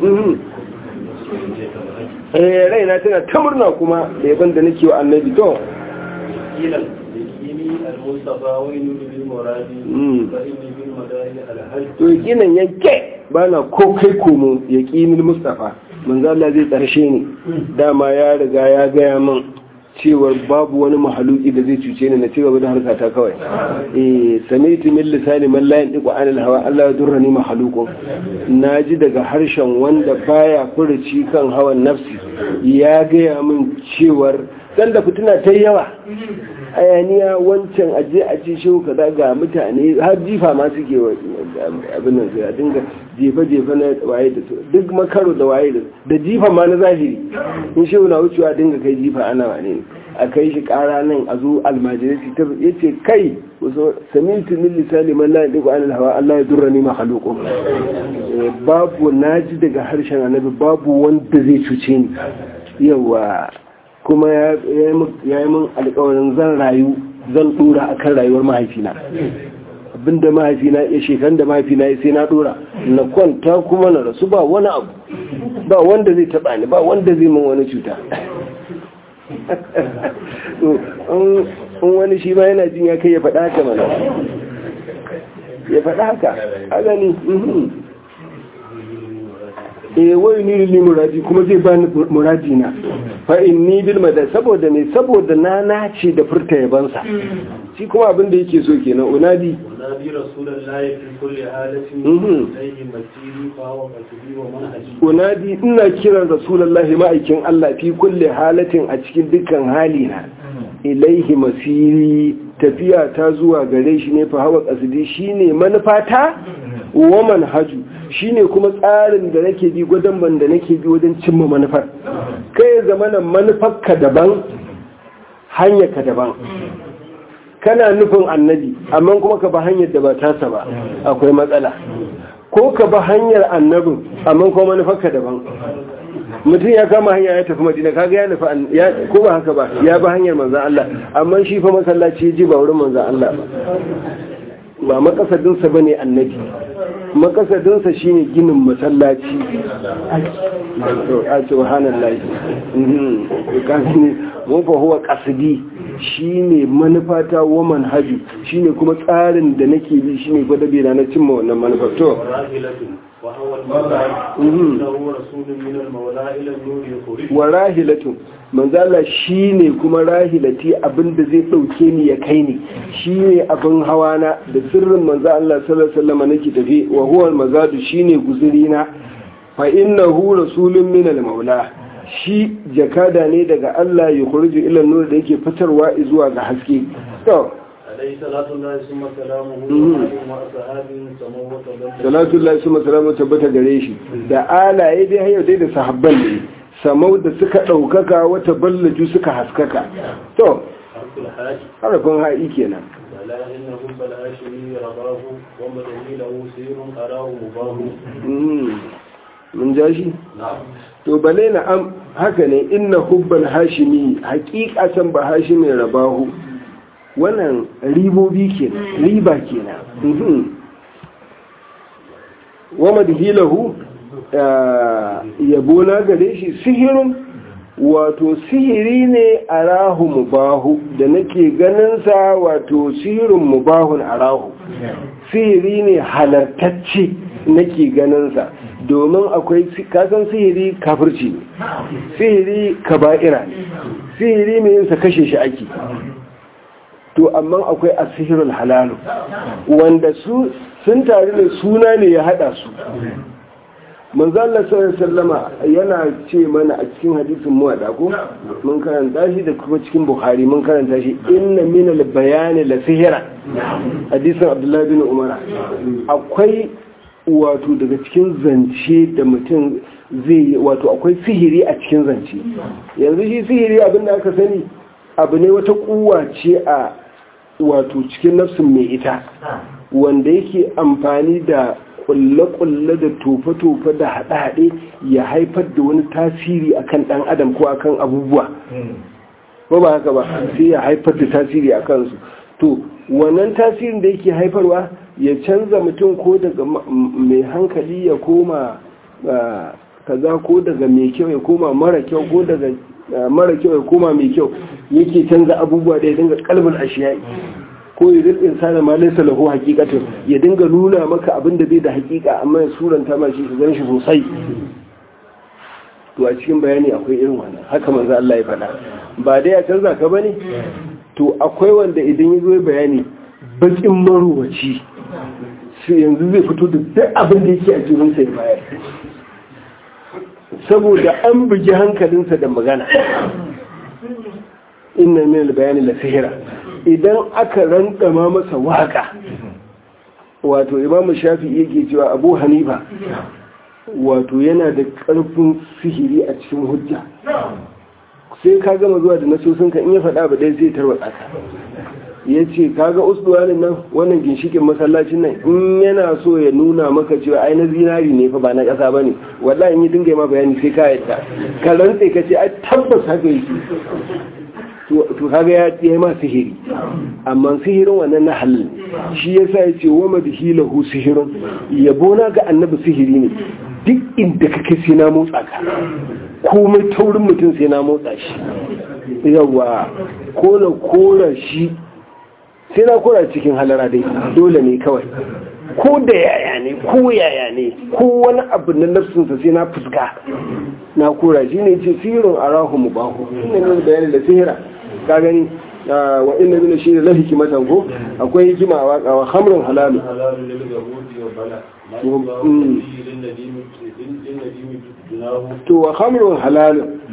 eh raina tana ta murna kuma da yaban da nake wa annabi to قيل يكيني المصطفى وين بالمراد فإني بالمدائن الهج to yakinan yanke bana ko kai komo yakinin mustafa manzo Allah zai tsarshe ni dama ya riga ya gaya min cewar babu wani mahaluki da zai cuce ni na ci gaba da harkata kawai eh sami'tu min lisani man la yantiqu anil hawa Allah ya durrani mahalukun naji daga harshen wanda baya furuci kan hawan nafsi ya gaya min cewar dan da fitina ta yawa hayaniya wancan aje a ce shi kaza ga mutane har jifa ma suke wa abin nan sai a dinga jefa-jefa na waye da su duk makaro da waye da da jifa ma na zahiri in shi na wucewa dinga kai jifa ana wane ne a kai shi kara nan a zo almajirai ta yace kai wasu samitu min lisani man la yadiku anil hawa Allah ya durra ni makhluqun babu naji daga harshen annabi babu wanda zai cuce ni yawa kuma ya yi min alkawarin zan rayu zan dora a kan rayuwar mahaifina abinda mahaifina ya shekan da mahaifina ya sai na dora na kwanta kuma na rasu ba wani abu ba wanda zai taba ni ba wanda zai min wani cuta in wani shi ma yana jin ya kai ya faɗa haka mana ya faɗa haka a gani e wai ni li muradi kuma zai bani muradi na fa inni bil madad saboda me saboda na nace da furta yabansa shi kuma abin da yake so kenan unadi unadi rasulullahi fi kulli halatin Mhm. ilayhi masiri fa huwa qatbi wa manhaji unadi ina kiran rasulullahi ma'aikin Allah fi kulli halatin a cikin dukkan hali na ilaihi masiri tafiya ta zuwa gare shi ne fa hawa qasdi shine manufata wa manhaju shine kuma tsarin da nake bi gwadon da nake bi wajen cimma manufar kai zamanin manufar ka daban hanyar ka daban kana nufin annabi amma kuma ka ba hanyar da ba tasa ba akwai matsala ko ka ba hanyar annabin amma kuma manufar ka daban mutum ya kama hanya ya tafi madina kaga ya nufi ya ko ba haka ba ya ba hanyar manzan Allah amma shi fa masallaci ya ji ba wurin manzan Allah ba ba makasadinsa ba ne annabi makasadinsa shi ne ginin masallaci a subhanallah mun fa huwa kasidi shi ne manufata wa manhaji shi ne kuma tsarin da nake bi shi ne gwada bera na cimma wannan manufar to وهو المولى إنه رسول من المولى إلى النور يخرج wa rahilatun manzala shine kuma rahilati abinda zai dauke ni ya kai ni shine abin hawana da sirrin manzo Allah sallallahu alaihi wasallam nake tafi wa huwa al-mazadu shine guzurina fa innahu rasulun min al-maula shi jakada ne daga Allah ya kurju ila nur da yake fitarwa zuwa ga haske to عليه صلاة الله ثم سلامه وعليه وأصحابه سموه وتبجل salatu Allah su masalamu tabbata gare shi da alaye dai hayar dai da sahabban ne samau da suka ɗaukaka wata ballaju suka haskaka to حرف الحاج harafin ha'i kenan ولا إنه بل هاشمي رضاه ومدني له سير أراه مباه Mm. mun ja shi نعم to bale na am haka ne inna hubbal hashimi hakikatan ba hashimi rabahu wannan ribobi kenan riba kenan Mhm. wa madhilahu ah, yabo na gare shi sihirun wato sihiri ne arahu mubahu da nake ganin sa wato sihirun mubahun arahu sihiri ne halartacce nake ganinsa domin akwai kasan sihiri kafirci ne sihiri kaba'ira ne sihiri mai yinsa kashe shi ake to amma akwai asihirul halalu wanda su sun tare da suna ne ya hada su manzo Allah sallallahu alaihi wasallama yana ce mana a cikin hadisin muwadda ko mun karanta shi da kuma cikin bukhari mun karanta shi inna min al-bayani la sihra hadisin abdullahi bin umara akwai wato daga cikin zance da mutum zai yi wato akwai sihiri a cikin zance yanzu shi sihiri abinda aka sani abu ne wata kuwa ce a wato cikin nafsin mai ita wanda yake amfani da kulle-kulle da tofe-tofe da haɗe-haɗe ya haifar da wani tasiri akan ɗan adam ko akan abubuwa ko ba haka ba sai ya haifar da tasiri a kansu to wannan tasirin da yake haifarwa ya canza mutum ko daga mai hankali ya koma kaza ko daga mai kyau ya koma mara kyau ko daga mara kyau ya koma mai kyau yake canza abubuwa da ya dinga kalbin ashiyai ko ya rizkin insana ma laysa lahu haqiqatun ya dinga nuna maka abin da bai da haqiqa amma ya suranta ma shi ka gan shi sosai to a cikin bayani akwai irin wannan haka manzo Allah ya faɗa ba dai ya canza ka bane to akwai wanda idan ya zo bayani bakin maruwaci sai yanzu zai fito da duk abin da yake a jirinsa ya bayar saboda an bugi hankalinsa da magana inna min bayani la sihira idan aka randama masa waka wato imam shafi'i yake cewa abu hanifa wato yana da karfin sihiri a cikin hujja sai ka gama zuwa da nasosinka in ya faɗa ba ɗaya zai tarwatsa ka ya ce kaga usduwanin nan wannan ginshikin masallacin nan in yana so ya nuna maka cewa ai na zinari ne fa ba na ƙasa ba ne wallahi in yi dinga ma bayani sai ka yadda ka rantse ka ce ai tabbas haka yake to kaga ya yi ma sihiri amma sihirin wannan na halal shi yasa ya ce wa madhilahu sihirun yabo na ga annabi sihiri ne duk inda kake sai na motsa ka komai taurin mutum sai na motsa shi yawa ko na kora shi sai na kora cikin halara dai dole ne kawai ko da yaya ne ko yaya ne ko wani abu na nafsinsa sai na fuska na kora shi ne ce sihirin arahu mu bahu ina ne bayani da sihira ka gani wa inna min shi da lahi kimatan ko akwai hikima a waka wa hamrun halalu حلال لليهود وبلاء ما يبلغ به للنديم للنديم جناه to wa hamrun halalu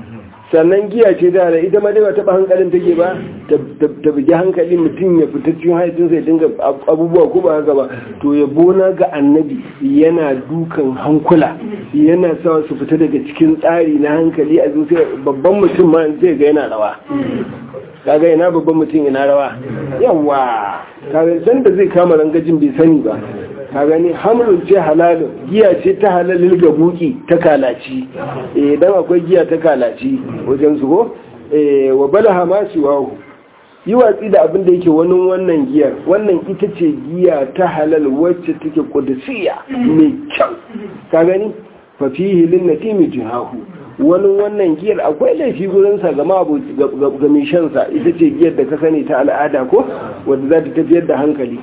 sannan giya ce da da ita ma dai ba taɓa hankalin take ba ta bugi hankali mutum ya fita cikin haifin sai dinga abubuwa ko ba haka ba to ya bona ga annabi yana dukan hankula yana sa su fita daga cikin tsari na hankali a zuciya babban mutum ma zai ga yana rawa kaga ina babban mutum ina rawa yawa kaga san da zai kama rangajin bai sani ba ka gani hamlin ce halalin giya ce ta halalin ga buki ta kalaci idan akwai giya ta kalaci wajen su ko wa balaha ma wahu yi watsi da abin da yake wani wannan giyar wannan ita ce giya ta halal wacce take kudisiya mai kyau ka gani fa fihi lin natimi jihahu wani wannan giyar akwai laifi gurinsa ga ga mai shansa ita ce giyar da ka sani ta al'ada ko wadda za ta tafiyar da hankali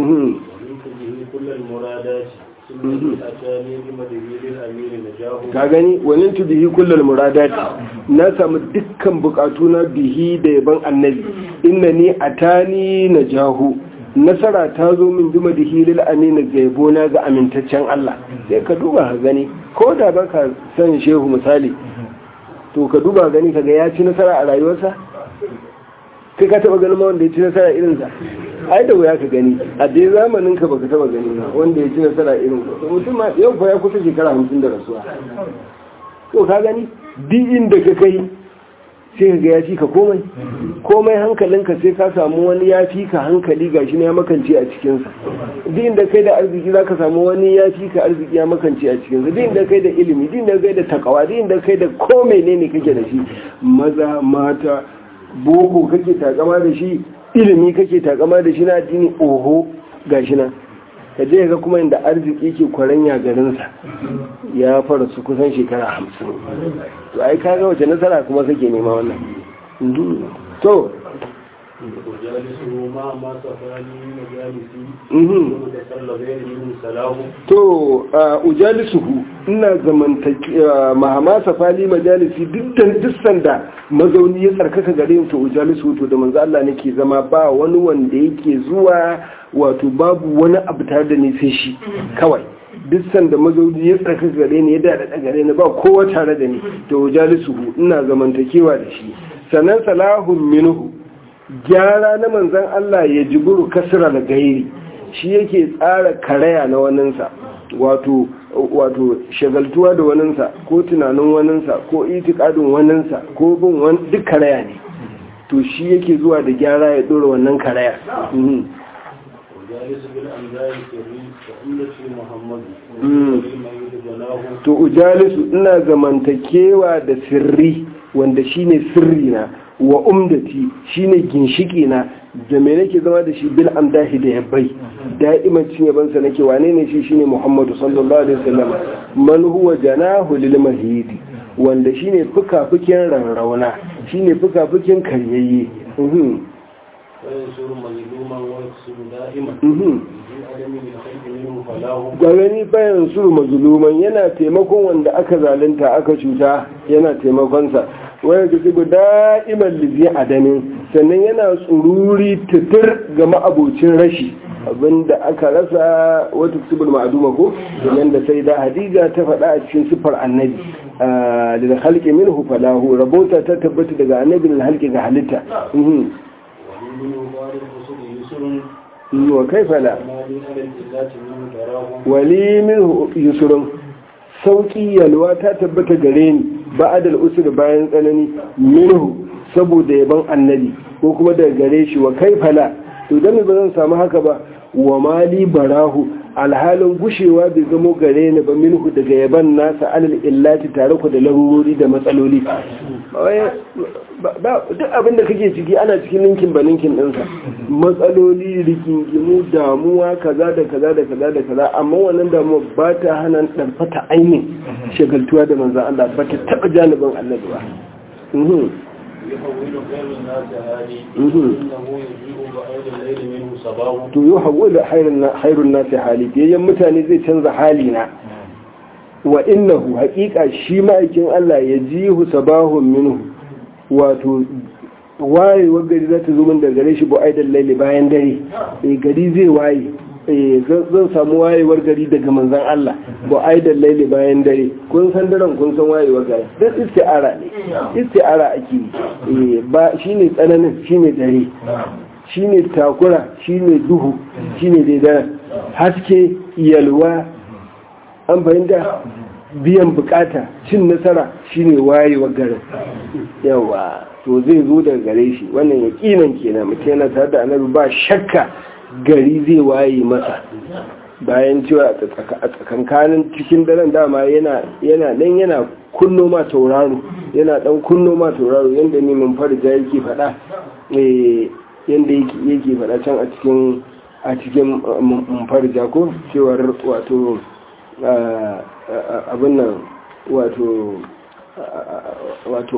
ka gani wani tu bihi kullal muradati na samu dukkan bukatu na bihi da yaban annabi inna ni atani na jahu nasara ta zo min bima da hilil amina ga yabona ga amintaccen Allah sai ka duba ka gani ko da baka san shehu misali to ka duba gani kaga ya ci nasara a rayuwarsa kai ka taba ganin ma wanda ya ci nasara irinsa ai da wuya ka gani a dai zamanin ka baka taba gani ba wanda ya ci nasara irin ka mutum ma yau fa ya kusa shekara hamsin da rasuwa to ka gani duk inda ka kai sai ka ga ya fi ka komai komai hankalinka sai ka samu wani ya fi ka hankali gashi ne ya makance a cikinsa duk inda kai da arziki za ka samu wani ya fi ka arziki ya makance a cikinsa duk inda kai da ilimi duk inda kai da takawa duk inda kai da komai ne ne kake da shi maza mata boko kake takama da shi ilimi kake takama da shi na addini oho gashi na ka je ga kuma inda arziki ke kwaranya garinsa ya fara su kusan shekara hamsin to ai ka ga wace nasara kuma kake nema wannan to to ujalisuhu ina zamantaki mahama safali majalisi dukkan dukkan da mazauni ya tsarkaka gare to ujalisuhu to da manzo Allah nake zama ba wani wanda yake zuwa wato babu wani abu tare da ni sai shi kawai duk sanda mazauni ya tsarkaka gare ni ya dada gare ni ba kowa tare da ni to ujalisuhu ina zamantakewa da shi sanan salahun minhu gyara na manzan Allah ya jiburu kasira da gairi shi yake tsara karaya na waninsa wato wato shagaltuwa da waninsa ko tunanin waninsa ko itikadin waninsa ko bin duk karaya ne to shi yake zuwa da gyara ya dora wannan karaya to ujalisu ina zamantakewa da sirri wanda shine sirri na wa umdati shine ginshiki na da me nake zama da shi bil amdahi da yabai da'iman cin yabansa nake wane ne shi shine Muhammadu sallallahu alaihi wasallam man huwa janahu lil mahidi wanda shine fuka-fukin rarrauna shine fuka-fukin karyayye mhm ga gani bayan su mazuluman yana taimakon wanda aka zalunta aka cuta yana taimakonsa wani ga tsibu da'iman lizi adamin sannan yana tsururi tutur ga ma'abocin rashi abinda aka rasa wata tsibir ma'aduma ko domin da sai da hadija ta faɗa a cikin siffar annabi da halke min hufalahu rabota ta tabbata daga annabi da halke ga halitta wa kaifa la wali min yusurun sauki yalwa ta tabbata gare ni ba'adal usur bayan tsanani minhu saboda yaban annabi ko kuma daga gare shi wa kaifa la to dan ba zan samu haka ba wa mali barahu alhalin gushewa bai zamo gare ni ba minhu daga yaban nasa alal illati tare ku da larurori da matsaloli duk abin da kake ciki ana cikin ninkin ba ninkin ɗinsa matsaloli rigingimu damuwa kaza da kaza da kaza da kaza amma wannan damuwa ba ta hana ɗarfata ainihin shagaltuwa da manzan Allah ba ta taɓa janibin annabi ba to yi hawo da hairun nasi hali biyayyen mutane zai canza hali na wa innahu haƙiƙa shi ma'aikin Allah ya ji hu sabahun minhu wato wayewar gari za ta zo min da gare shi bu aidan laili bayan dare e gari zai waye eh zan samu wayewar gari daga manzon Allah ba ai da laili bayan dare kun san daren kun san wayewar gari duk isti'ara ne isti'ara ake yi ba shine tsananin shine dare shine takura shine duhu shine dai dare haske yalwa an fahimta biyan bukata cin nasara shine wayewar garin yawa to zai zo daga gare shi wannan yakinan kenan mutum yana tare da annabi ba shakka gari zai waye masa bayan cewa a tsakankanin cikin daren dama yana nan yana kunno ma tauraro yana dan kunno ma tauraro yadda ne mun farja yake faɗa yadda yake faɗa can a cikin a cikin mun farja ko cewar wato abin nan wato wato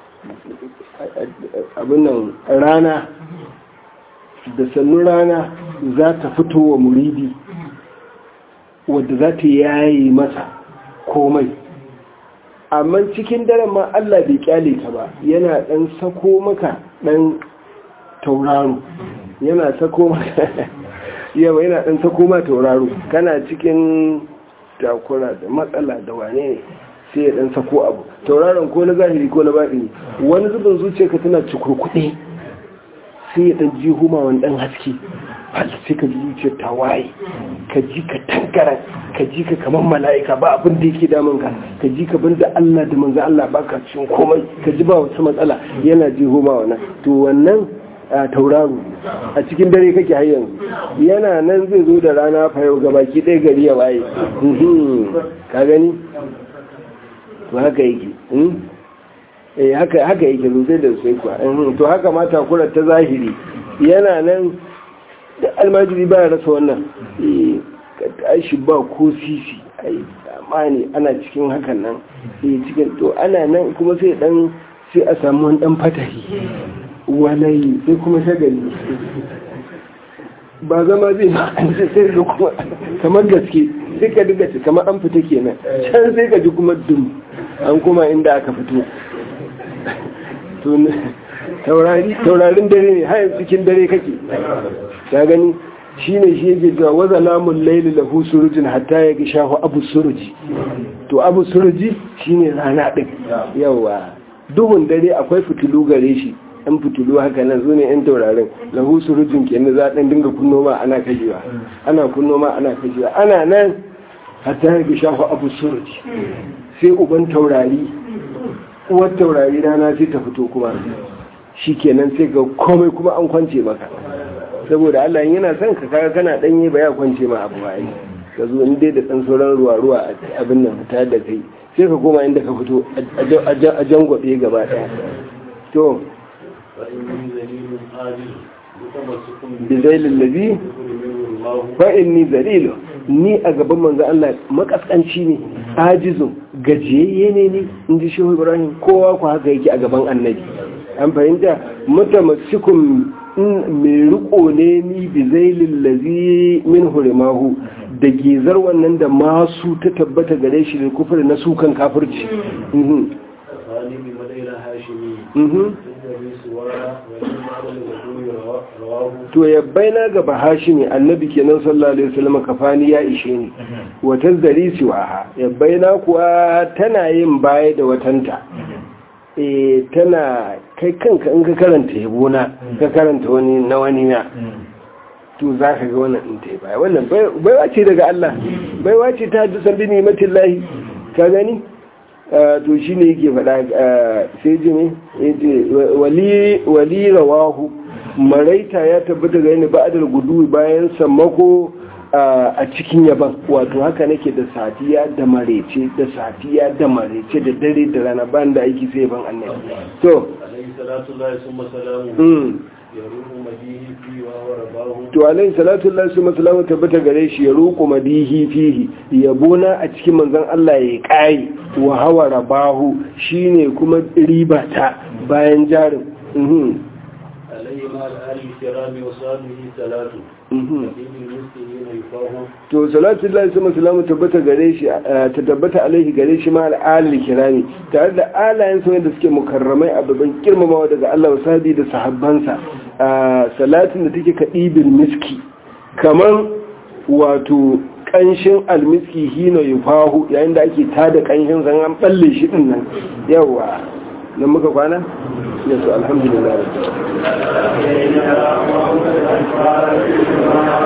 abin nan rana da sannu rana za ta fito wa muridi wadda za ta yayi masa komai amma cikin daren ma Allah bai kyale ta ba yana dan sako maka dan tauraro yana sako maka yawa yana dan sako ma tauraro kana cikin takura da matsala da wane ne sai ya dan sako abu tauraron ko na zahiri ko na baɗini wani zubin zuciyarka tana cikurkuɗe sai ya dan ji huma wani dan haske hal sai ka ji zuciyar ta waye ka ji ka tankara ka ji ka kamar mala'ika ba abin da yake damun ka ka ji ka banda Allah da manzo Allah baka cikin komai ka ji ba wata matsala yana ji huma wannan to wannan tauraro a cikin dare kake har yanzu yana nan zai zo da rana fa yau gabaki ɗaya gari ya waye ka gani to haka yake eh haka haka yake sosai da sosai kuwa to haka ma takura ta zahiri yana nan da almajiri ba ya rasa wannan eh aishi ba ko sisi ai amani ana cikin hakan nan eh cikin to ana nan kuma sai dan sai a samu wani dan fatahi walayi sai kuma shagali ba zama zai ma an sai sai da kuma kamar gaske sai ka diga ce kamar an fita kenan can sai ka ji kuma dum an kuma inda aka fito taurarin dare ne hayan cikin dare kake ta gani shi ne shi yake cewa waza lamun laili lahu surujin hatta ya shahu abu suruji to abu suruji shi ne rana ɗin yawa duhun dare akwai fitilu gare shi yan fitilu haka nan su ne yan taurarin lahu surujin kenan za ɗan dinga kunno ma ana kashewa ana kunno ma ana kashewa ana nan hatta ya shahu abu suruji sai uban taurari uwar taurari rana sai ta fito kuma shi kenan sai ga komai kuma an kwance maka saboda Allah yana son ka kaga kana danye ba ya kwance ma abu ba ka zo in dai da dan sauran ruwa ruwa a abin nan fita da kai sai ka koma inda ka fito a jangwabe gaba daya to bizailin lazi fa inni zalilu ni a gaban manzo Allah makaskanci ne ajizu gajiyayye ne ni in ji shehu ibrahim kowa ku haka yake a gaban annabi an fahimta mutamassikun mai riko ne ni bi zailin lazi min hurimahu da gizar wannan da masu ta tabbata gare shi da kufur na sukan kafirci to ya baina ga bahashimi annabi kenan sallallahu alaihi wasallam kafani ya ishe ni wata zari siwaha ya baina kuwa tana yin baya da watanta eh tana kai kanka in ka karanta yabona ka karanta wani na wani na to za ka ga wannan in ta baya wannan baiwa ce daga Allah baiwa ce ta ji sabbi nimatin lahi ka gani to shi ne yake faɗa sai ji ne wali rawahu maraita ya tabbata ga yana ba'adar gudu bayan sammako a cikin yaban wato haka nake da safiya da marece da safiya da marece da dare da rana ban da aiki sai ban annabi to to alayhi salatu lillahi summa salamu tabbata gare shi ya ruku madihi fihi yabona a cikin manzon Allah ya kai wa hawa rabahu shine kuma riba ta bayan jarin mhm alayhi ma al-ali kirami wa sahbihi salatu to salatu lillahi summa salamu tabbata gare shi ta tabbata alaihi gare shi ma al-ali kirami tare da alayen sa da suke mukarramai a babban girmamawa daga Allah wa sahbi da sahabbansa salatin da take kadibin miski kaman wato kanshin almiski hino yufahu yayin da ake tada kanshin zan an balle shi din nan yawa nan muka kwana yasu alhamdulillah